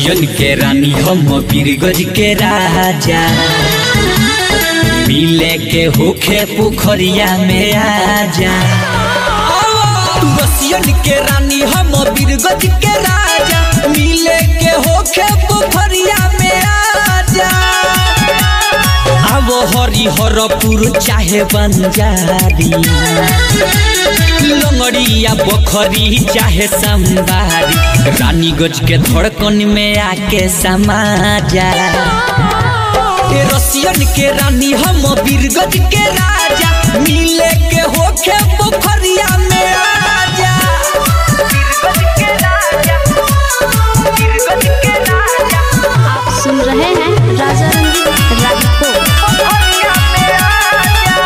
Russian के रानी हम बीरगज के राजा मिले के होखे पोखरिया में आजा तू रसियन के रानी हम बीरगज के राजा मिले के होखे पोखरिया में आजा अब हरिहरपुर चाहे बंजारी लंगड़िया बखरी चाहे संबारी रानीगंज के धड़कन में आके समा जा ए रसियन के रानी हम बीरगज के राजा मिले के होखे पोखरिया में आजा बीरगज के राजा बीरगज के राजा आप सुन रहे हैं राजा रंजीत रागी को पोखरिया में आजा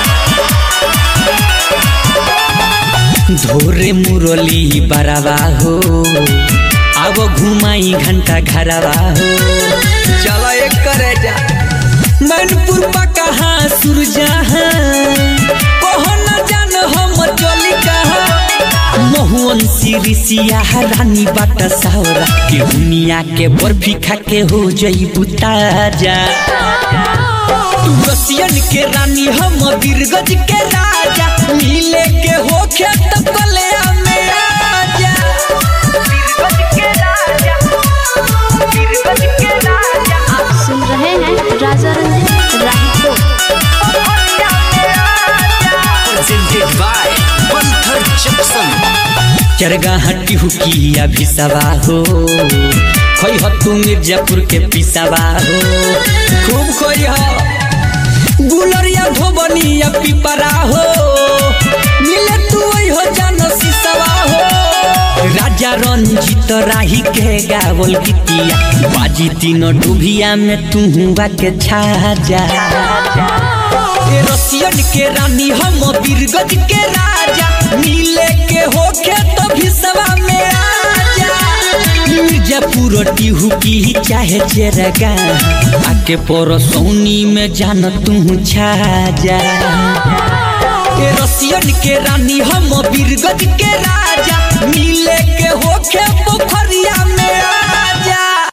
धोरे मुरली बराबा हो अब घुमाई घंटा घरवा हो चलो एक करे जा मैनपुर पा कहाँ सुरजहाँ कहो न जान हम चली कहाँ महुअन सिरिसिया रानी बाट सावरा के दुनिया के बर्फी खा के हो जईबू ताजा तू रसियन के रानी हम बीरगज के राजा मिले के होखे त कलिया में आजा बीरगज के राजा बीरगज के राजा आप सुन रहे हैं राजा रंजीत रागी को पोखरिया में आजा presented by Panther Jackson chargha हट्टी हुकिया भी सवा हो खोई हो तू मिर्जापुर के पिसावा हो खूब खोई हो गुलरिया धोबनिया पिपरा हो मिले तू वही हो जानो सिसवा हो राजा रंजीत राही के गावल गीतिया बाजी तीनों डुबिया में तू हुआ के छा जा ए रसियन के रानी हम बीरगज के राजा मिले के होखे तो भिसवा में आजा मिर्जापुर टिहू की चाहे चेरगा आके परसौनी में जान तू छा जा ए रसियन के रानी हम बीरगज के राजा मिले के होखे पोखरिया